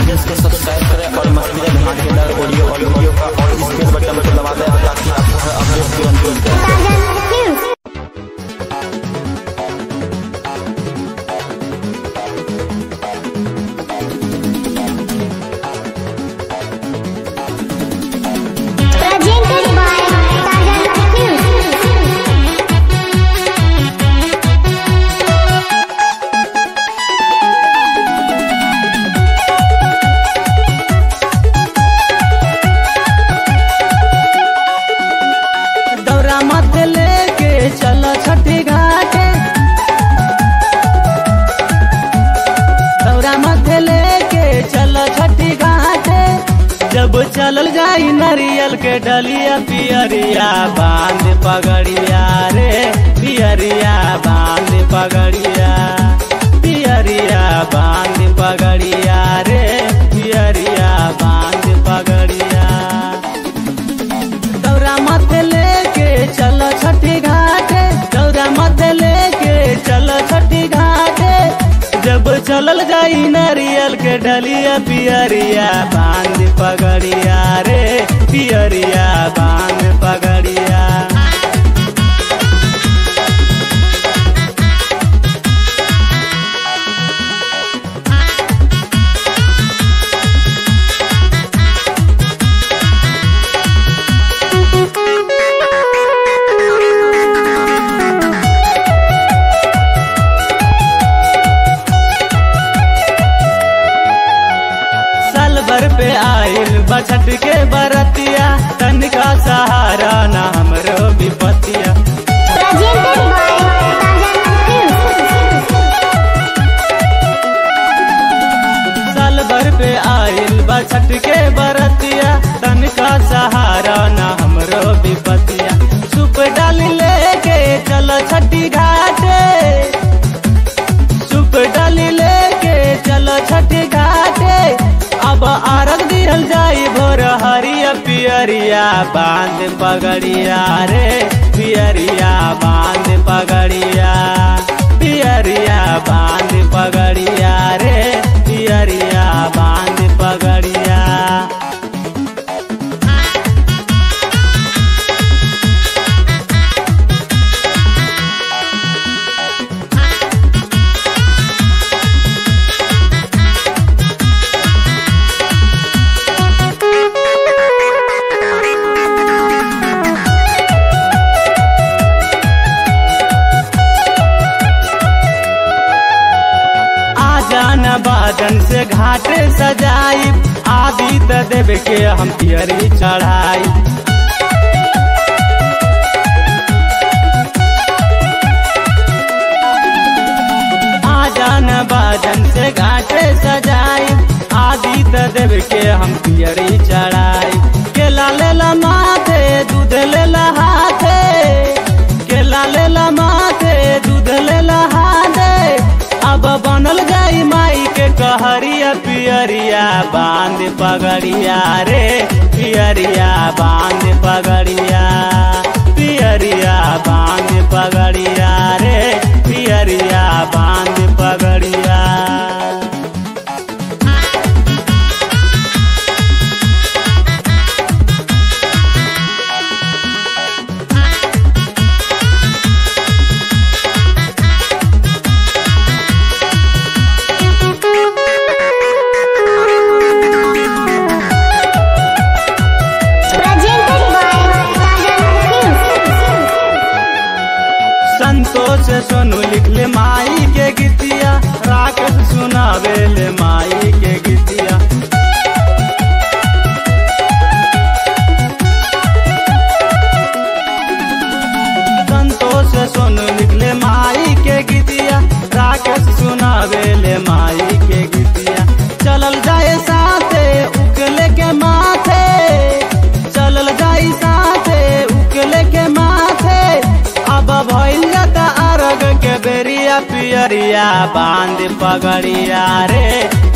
Page को subscribe करें और मस्ती धमाकेदार ऑडियो और वीडियो का और स्पेस बटन को दबा दें ताकि आपको हर अपडेट तुरंत मिल जाए Presented by Tajan News. दौरा मत लेके चलो छठी घाटे दौरा मत लेके चलो छठी घाटे जब चलल जाई नारियल के डलिया पियरिया बांध पगड़िया रे पियरिया बांध पगड़िया पियरिया बांध पगड़िया रे पियरिया बांध पगड़िया दौरा मत लेके चलो छठी घाटे दौरा मत लेके चलो छठी घाटे जब चलल जाई नारियल के डलिया पियरिया बांध पगड़िया रे पियरिया बांध पगड़िया साल भर पे आइल बछट के बरतिया तनिका सहारा ना हमरो विपतिया Presented by Tajan News. साल भर पे आइल बछट के बरतिया तनिका सहारा ना हमरो विपतिया सुप डाल लेके चलो छठी घाटे सुप डाल लेके चलो छठी घाटे अब आरग दिहल जाई भोर हरिया पियरिया बांध पगड़िया रे पियरिया बांध पगड़िया पियरिया बांध पगड़िया रे पियरिया बांध पगड़िया आ जाना बादन से घाटे सजाई आदि त देव के हम पियरी चढ़ाई आ जाना बादन से घाटे सजाई आदि त देव के हम पियरी चढ़ाई केला लेला माथे दूध लेला हाथे केला लेला माथे दूध लेला हाथे अब बनल जाई माई के कहरिया पियरिया बांध पगड़िया रे पियरिया बांध पगड़िया पियरिया बांध पगड़िया रे पियरिया बांध पगड़िया Presented by Tajan News. Santosh Sonu लिखले माई के गीतिया राकेश सुनावेले माई के गीतिया संतोष सोनू लिखले माई के गीतिया राकेश सुनावेले माई के गीतिया चलल जाए साथे उकले के माथे चलल जाई साथे उकले के माथे अब भइल जाता अरग के बेरिया पियरिया बांध पगड़िया रे